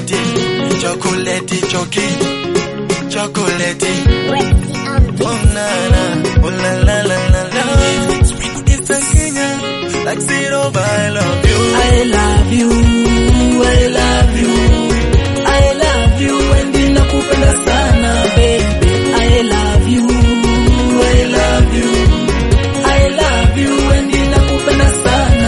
chocolate, chocolate, choki, chocolate. Oh na na, oh la la la la la. It's a Kenya, like zero, but I love you. I love you, I love you, I love you, and ninakupenda sana baby. I love you, I love you, I love you, and ninakupenda sana.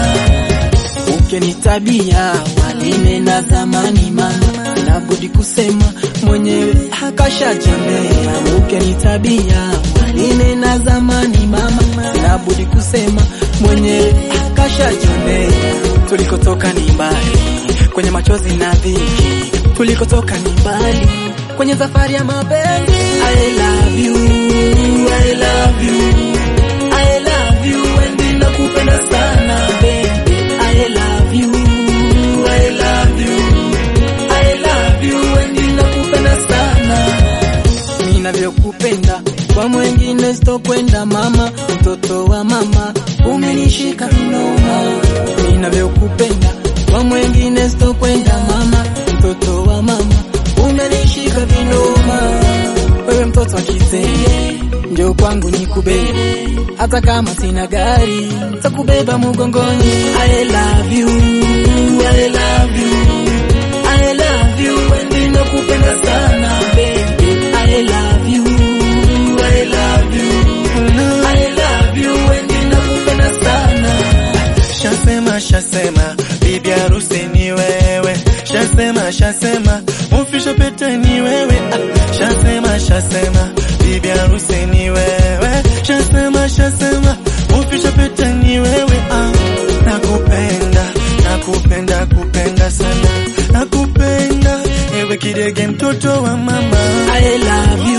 Ukinitabia walinena zamani mama, nabudi kusema mwenyewe akashajambea. Ukinitabia walinena zamani mama, nabudi kusema mwenyewe akashajambea. Tulikotoka ni mbali, kwenye machozi na dhiki, tulikotoka ni mbali, kwenye safari ya mapenzi. I love you, I love you, I love you, and ninakupenda sana baby. I love you, I love you, I love you, and ninakupenda sana. Ninavyokupenda kwa mwengine sitokwenda mama, mtoto wa mama umenishika vinoma. Ninavyokupenda kwa mwengine sitokwenda mama, mtoto wa mama umenishika vinoma. Wewe mtoto wa kizee, ndio kwangu nikubebe, hata kama sina gari takubeba mgongoni. I love you, I love you, I love you, and ninakupenda sana baby. I love you, I love you, I love you, and ninakupenda sana. Shasema, shasema, bibi harusi ni wewe. Shasema, shasema, mufisha pete ni wewe. Ah, shasema, shasema, bibi harusi ni wewe. Shasema, shasema, mufisha pete ni wewe. Ah, nakupenda, nakupenda, kupenda sana. Nakupenda, ewe kidege mtoto wa mama. I love you,